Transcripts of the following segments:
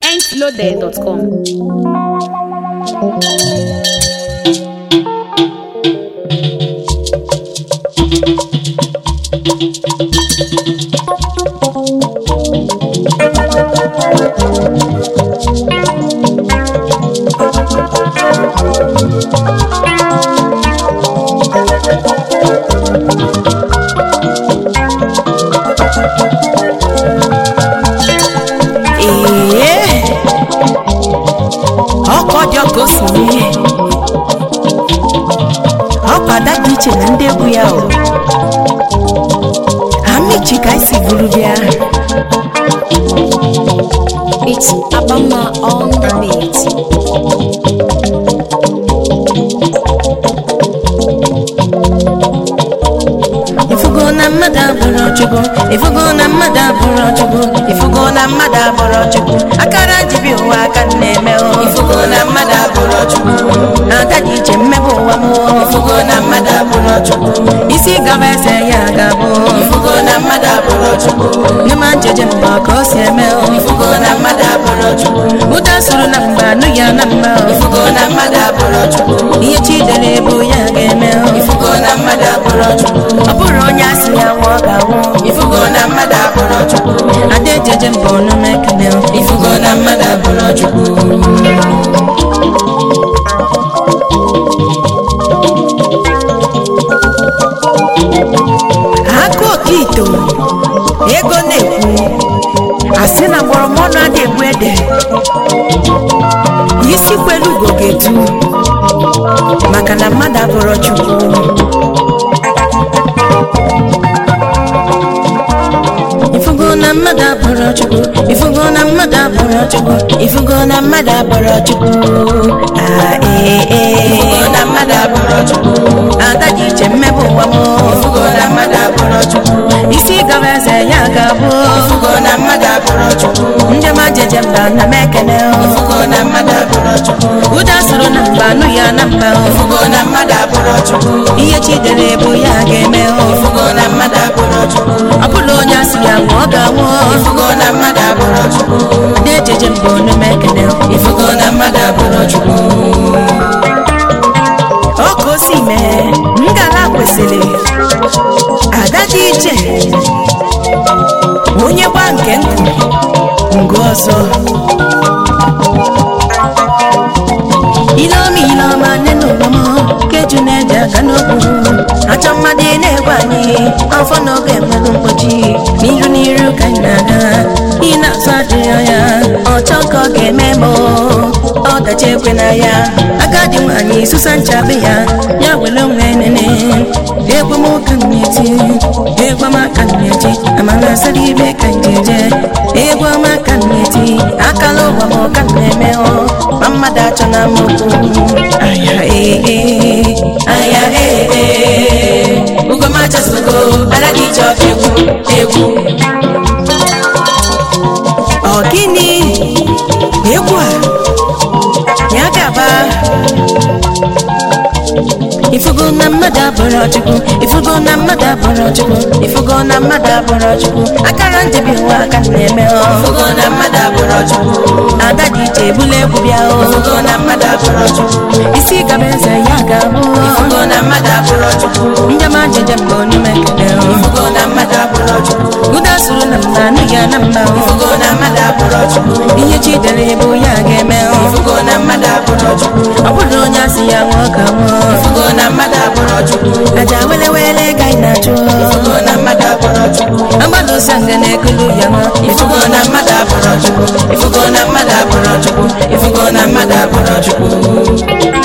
mintloaded.com. ee ọkọ dị ọka o si mee ọkwa ada dị iche na ndị egwu ya o amichi ka esi buru bịa It's Abama on the beat. ifugo na mmadụ abụrụ chukwu ifugo na mmadụ abụrụ chukwu ifugo na mmadụ abụrụ chukwu akara jibi ụwa aka m na-eme o ifugo na mmadụ abụrụ chukwu ada dị iche mmebe ụwa m o ifugo na mmadụ abụrụ chukwu isi gaba eze ya ga-abụ ifugo na mmadụ abụrụ chukwu n'ime njeje mba ka o si eme o ifugo na mmadụ abụrụ chukwu ụda sụrụ na mba anụ ya na mba o ifugo na mmadụ abụrụ chukwu ihe chi dere bụ ya ga-eme o ifugo na mmadụ abụrụ chukwu ọ bụrụ onye asị ya nwụọ ga-anwụ ifugo na mmadụ abụrụ chukwu ada ejeje mba ọnụ mekene o ifugo na mmadụ abụrụ chukwu aka okito ego na-ekwu asị na mgbọrọmọnụ adị egbu ede isi kwelu ugo ga-etu maka na mmadụ abụrụ chukwu ifugo na mmadụ abụrụ chukwu ifugo na mmadụ abụrụ chukwu ifugo na mmadụ abụrụ chukwu Ah, ee, ee. ifugo na mmadụ abụrụ chukwu ada dị iche mmebe ụwa m ifugo na mmadụ abụrụ chukwu isi gaba eze ya ga-abụ ifugo na mmadụ abụrụ chukwu ndị ma jeje mba na m ekene ifugo na mmadụ abụrụ chukwu ụda sụrụ na mba anụ ya na mba ifugo na mmadụ abụrụ chukwu ihe chi dere bụ ya ga-eme ifugo na mmadụ abụrụ chukwu ọ bụla onye asị ya nwụọ ọ ga-anwụ ifugo na mmadụ abụrụ chukwu ndị ejeje mba onu m ekene ifugo na mmadụ abụrụ chukwu ọ ka o si mee ngala kwesịrị ada dị iche onye gba nke nkụ ngụ ọzọ ileọma ileọma nne na ụlọma keju na-eji aka n'okwu achọ mmadụ ị na-egwe anyị afọ n'oge mmadụ mkpochi n'iru n'iru ka anyị na-aga ị na-azụ adịghị anya ọchọ ka ọ ga-eme ma ọdachi ekwe na ya agadi nwaanyị susa nchabe ya ya were onwe nene egwamụka nneti egwamaka nneti amara asara ibe ka njeje egwamaka nneti akala ụwa ma ọka na-eme ọ ma mmadụ achọ na mokwu aya ee aya ee ugomachasogo adadị iche ọka egwu egwu ọ gịnị egwu a ya gaba ifugo na mmadụ abụrụ chukwu ifugo na mmadụ abụrụ chukwu ifugo na mmadụ abụrụ chukwu akara njebi ụwa aka na-eme ọ ifugo na mmadụ abụrụ chukwu ada dị iche ebula egwu bịa o ifugo na mmadụ abụrụ chukwu isi gaba eze ya ga-abụ ifugo na mmadụ abụrụ chukwu njema njeje mgbe onume kene o ifugo na mmadụ abụrụ chukwu ụda sụrụ na mba anụ ya na mba o ifugo na mmadụ abụrụ chukwu ihe chi dere bụ ya ga-eme o ifugo na mmadụ abụrụ chukwu ọ bụrụ onye asị ya nwụọ ka nwụọ ifugo na mmadụ abụrụ chukwu aja wele wele ka ị na-achụ ifugo na mmadụ abụrụ chukwu agbado sanga na-ekulu ya nwa ifugo na mmadụ abụrụ chukwu ifugo na mmadụ abụrụ chukwu ifugo na mmadụ abụrụ chukwu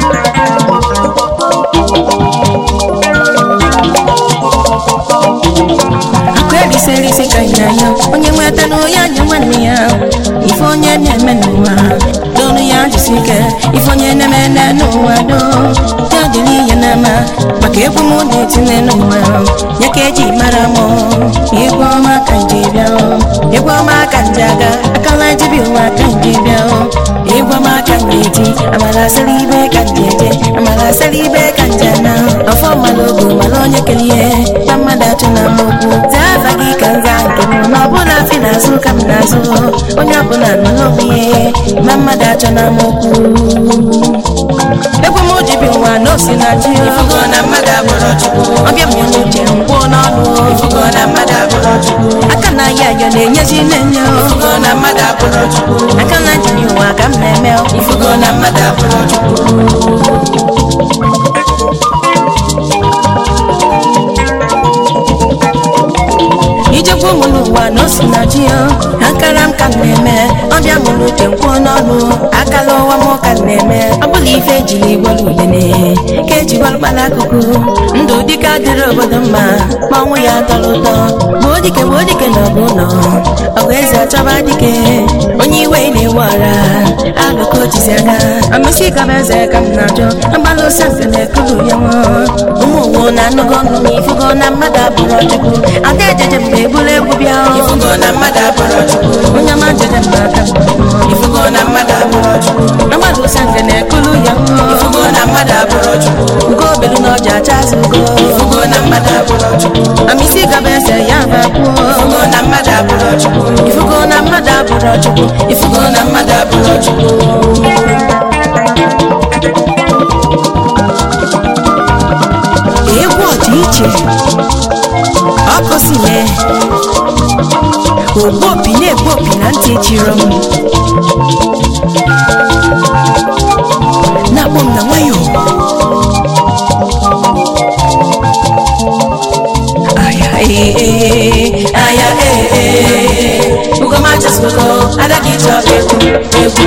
akụ erisi erisi ka ị na-anya onye nweta na onye anya nwanne ya ife onye na-eme n'ụwa donu ya jisi ike ife onye na-eme n'ụwa do ya dịrị ihe n'ama maka egwu m na-etinye n'ụwa ya ka eji mara m egwu ọma ka nje bịa egwu ọma ka nje aga akala jibi ụwa ka nje bịa egwu ọma ka nje eti amara asịrị ibe ka nje eje amara asịrị ibe ka nje na ọfọ mmalụ ogo mara onye kere ihe gba mmadụ achụ na mokwu zaa afa gị ka nza nke m na ọbụla fi na na-azụ ka m na-azụ onye ọbụla nọ n'onwe ya ma mmadụ achọ na okwu egwu m ji bi ụwa na osi na ji ifugo na mmadụ abụrụ chukwu ọbịa m n'uche mgbo n'ọnụ ifugo na mmadụ abụrụ chukwu aka na ya ya na-enyezi na-enye ifugo na mmadụ abụrụ chukwu aka na ji bi ụwa ka m na-eme ifugo na mmadụ abụrụ chukwu ijekwa ụmụ n'ụwa na osi na ji akara m ka m na-eme ọbịa m n'uche nkwuo n'ọnụ akala ụwa m ka m na-eme ọ bụla ife ejiri gwara udene ka eji gwarụkpala akụkụ ndụ dịka dịrị obodo mma ma ọnwụ ya tọrọ ụtọ gbuo dike gbuo dike na ọgụ ụlọ ọgụ eze achọba dike onye iwe na-ewe ọra alụko jizi aka amịsị ka m eze ka m na-ajọ agbalụ ose mfe na-ekulu ya nwa ụmụ ụwa na anụgo ọnụ na ifugo na mmadụ abụrụ chukwu ada ejeje mgbe egburu egwu bịa ifugo na mmadụ abụrụ chukwu onye ọma jeje mgbe aka ifugo na mmadụ abụrụ chukwu agbalụ ose mfe na-ekulu ya nwa ifugo na mmadụ abụrụ chukwu ugo obelu na ọja acha azụ ugo ifugo na mmadụ abụrụ chukwu amịsị ka m eze ya bakwuo ifugo na mmadụ abụrụ chukwu ifugo na mmadụ abụrụ chukwu ifugo na mmadụ abụrụ chukwu egwu ọdị iche ọkụ si mee ogbu opi na-egbu opi na ntị echiro m na-akpọ m na nwayọ aya ee aya ee ee ugoma chasugo adagi chọrọ egwu egwu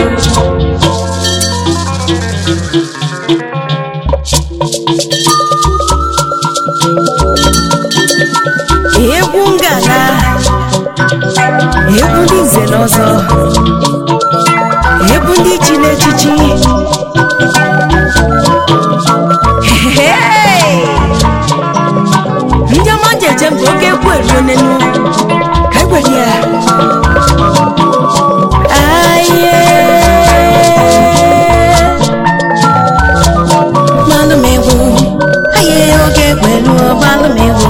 egwu ngala egwu ndị nze na ọzọ egwu ndị chiri echichi Hey! ndị ọma ji eje mgbe oke egwu eruo n'enu ka e gwere ya aye gbalụ m egwu aye oge egwu eruo gbalụ m egwu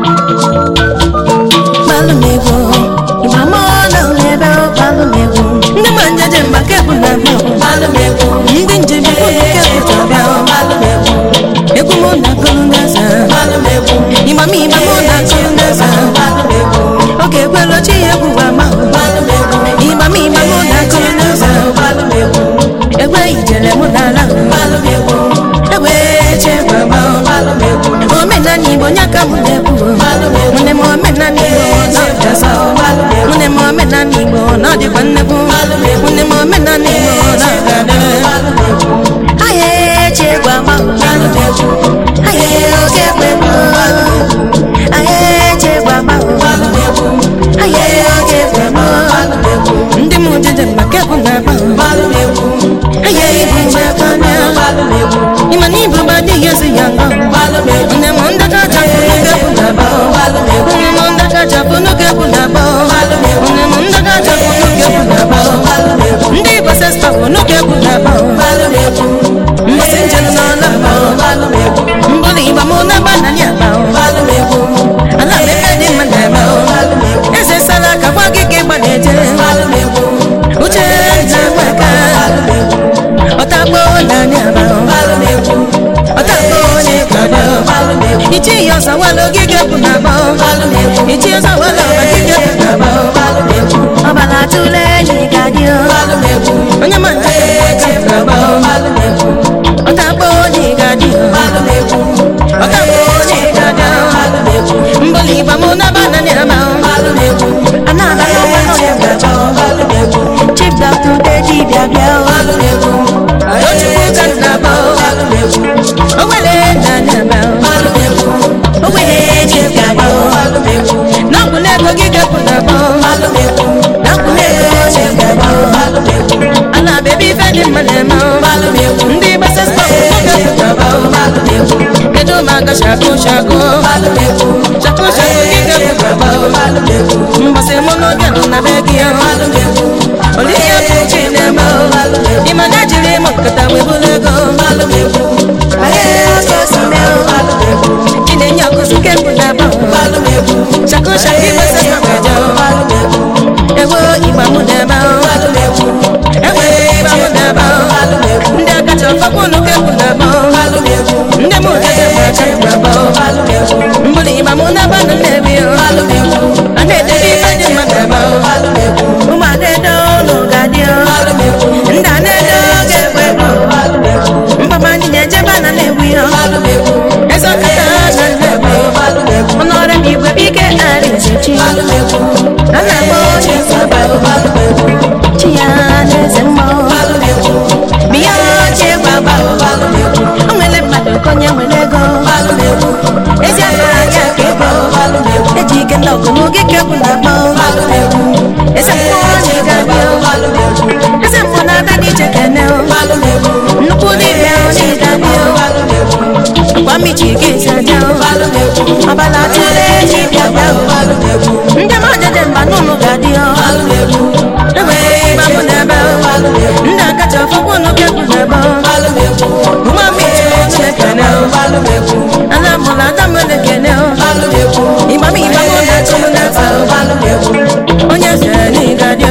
gbalụ m egwu ịgba m ọla n'ebe gbalụ m egwu ndị ma njeje mgba ka egwu na abịa gbalụ m egwu ndị njem egwu na ike egwu na-abịa gbalụ m egwu egwu m na-akụrụ n'eze gbalụ m egwu ịgba m ịgba m na-akụrụ n'eze gbalụ m egwu oge ekwelu chi ya egwu gwa ma gbalụ m egwu ịgba m ịgba m na-akụrụ n'eze gbalụ m egwu egbe ijele m n'ala gbalụ m egwu egbe eche gbagba gbalụ m egwu omenala igbo nya ka m na-ekwu nne m omenala igbo na ọdịasa nne m omenala igbo na ọdịkwa nnekwu nne m omenala igbo na ọdịda ahịa eche gbagba ahịa oge gbegbo ahịa eche gbagba ahịa oge gbegbo ndị m jeje maka egwu na-agba ahịa ibu nchekwa ịma na ibu ba adịghị ezi ya ngọ nne m ndaka chapụ n'oge egwu na-agba nne m ndaka chapụ n'oge egwu na-agba nne m ndaka chapụ n'oge egwu na-agba ndị igbo sesta bụ n'oge egwu na-agba mbọsị njem n'ọla agba mbọrọ ịgba m na-agba n'anya agba ala mmepe dị mma na-eme eze sara aka gwa gị ka ịgba na-eje uche nze nweka na-agba mbụrụ ịgba mụ na banụ na-ebi a na-edebe ife dị mma na-agba ụmụ adaedo ụlọ ga-adị ndị a na-edo ga-egbe egbe mgbama ndị na-ejebe na na-egbu ya eze ọkata na na-egbu ọnọrọ m igwe bike arị nzechi a na-agba onye nsaba chi ya na eze mmụọ biya oche gbagba o nwere mmadụ ka onye nwere ego ezi aka anya ka ego eji ike ndị ọgụ n'oge ka egwu na-akpọ eze mmụọ onye ga-abịa eze mmụọ na-ada n'iche kene nnukwu dibịa onye ga-abịa kwamichi gị esi aja ọbala tụle ji bịa bịa ndị mmadụ mba n'ụlọ ga-adị egbe ịgba mụ n'ebe ndị akacha ọfọkwụ n'oge egwu n'ebe nwa mmiri oche kene ana mụla adamele kene ịgba m ịgba mụ na chi m n'efe onye zere n'ịga dị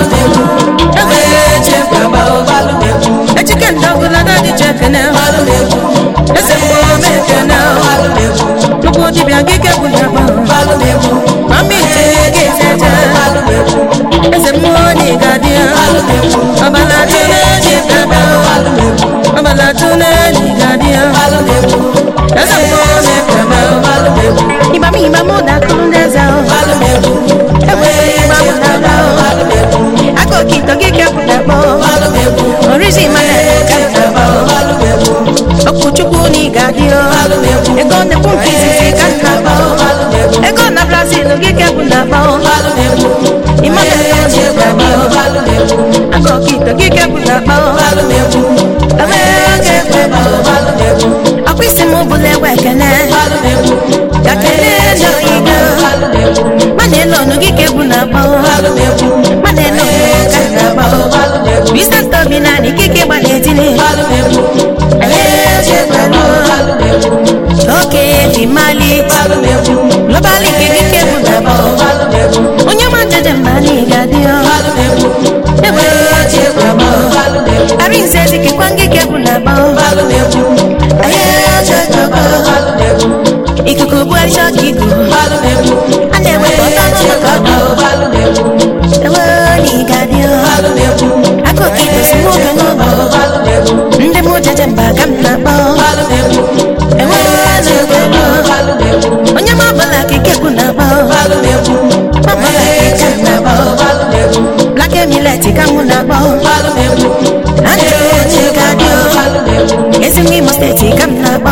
egbe eche gbagba echike ndị ọbụla na-adị che kene eze mmụọ m ekene nnukwu dibịa gị ke bụ n'ebe mama ite gị ejeje eze mmụọ na ịga dị ọbala tụle ji bebe ọbala tụle na ịga dị eze mmụọ na ekene ịgba m ịgba m na akụrụ ndị eze egbe ịgba m na ala aka okito gị ke bụ n'ebe orizi mana ka na-agba okwuchukwu na ị ga-adị ego nnekwu nke izizi ka nna agba ego na brazil gị ke bụ na agba ịmana ji ga-adị aka okito gị ke bụ na agba ebe ga-ekwe ọkwa isi m bụla egwe ekene ka kele n'oyigo mana elu ọnụ gị ka egwu na-agba mana elu ọnụ ka na-agba Business Tobi na ni kike gba n'etili Aye je gbanu Oke fi mali Globally kike ke bu na bo Onye ma jeje mba ni gadi o Ewe je gbanu Ari nse di ke kwangi ke bu na bo Aye je gbanu Ikuku bu arisho kiku Ane we bota no makado Ewe ni gadi o akụkọ ite si nwoke n'ụlọ ndị mụ jeje mba ka m na-akpọ enweghị na-egwelo onye ma ọbụla ka ikekwu na-akpọ ọbụla ka ike na-akpọ black emilet ka mụ na-akpọ andrew onye ga-adị ezi nwa imo steeti ka m na-akpọ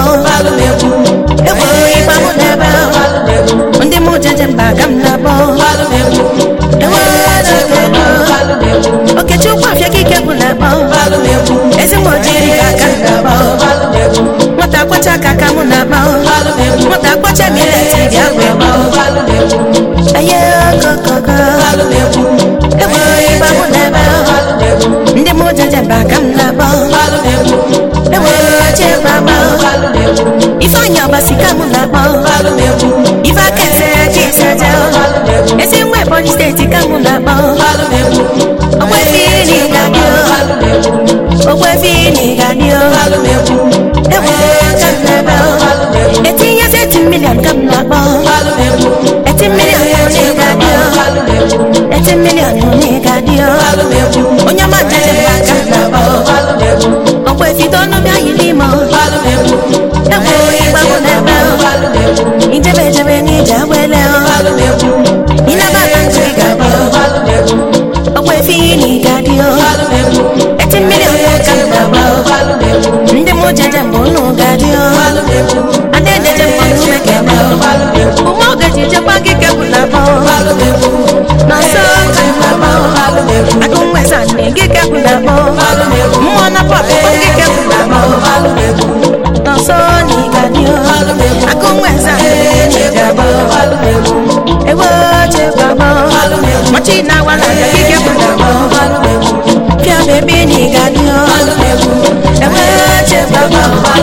egwuru ịgba mụ n'ebe ndị mụ jeje mba ka m na-akpọ enweghị na-egwelo okechukwu afịa ka ike bụ na-akpọ ezi nwa ojiri ka aka m na-akpọ nwata akwacha aka ka mụ na-akpọ nwata akwacha mileti bịa wee gbọ aye okokoko enwere ịgba mụ n'ebe ndị mụ jeje mba ka m na-akpọ enwere oche gbagba ifeanyị ọbasi ka mụ na-akpọ ife aka ese ka eseje ezi nwa ebonyi steeti ka mụ na-akpọ ogwefini gadio ogwefini gadio ewe ka m na-ebe etinye eti milion ka m na-akpọ eti milion onye gadio eti milion onye gadio onye ọma jeje mba ka m na-akpọ ogwefido ọnụ bịa yiri ime ewe ịgba mụ n'ebe ijebe ejebe n'ije agbele ịnabata ntụ ị ga-abịa ogwefini gadio eti milion ka m na-agba ndị mụ jeje mbụ unu gadio adaedeje mbụ unu mekebe ụmụ oge ji jekwa gị kebụ na abọ n'ọsọ ka m na-agba agụ nweza nne gị kebụ na abọ mmụọ na pọpụ gị kebụ na abọ n'ọsọ na ị gadio agụ nweza nne gị ga-abọ ewe oche gbagbo machi na wala gị kebụ na abọ pia bebi ni gadio ewe oche gbagbo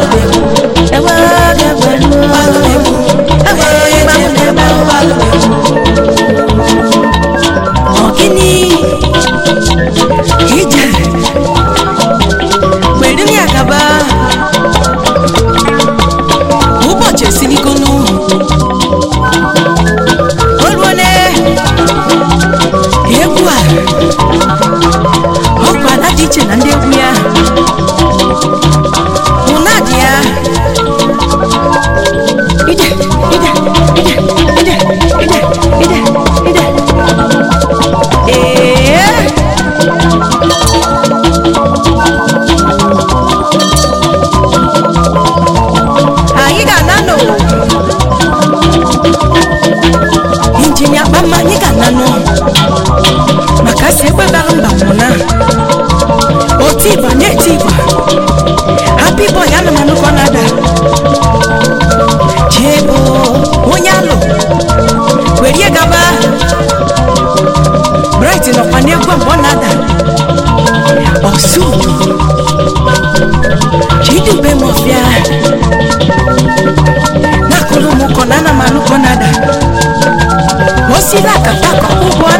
ewe oge pẹ̀lú ewe ịgba mụ n'ebe ọgịnị ije gbere m ya gaba ụbọchị ọsụ chidube mọfịa nakụrụ m ụkọ na ana m alụkọ nada osila akapa ka ụgbọ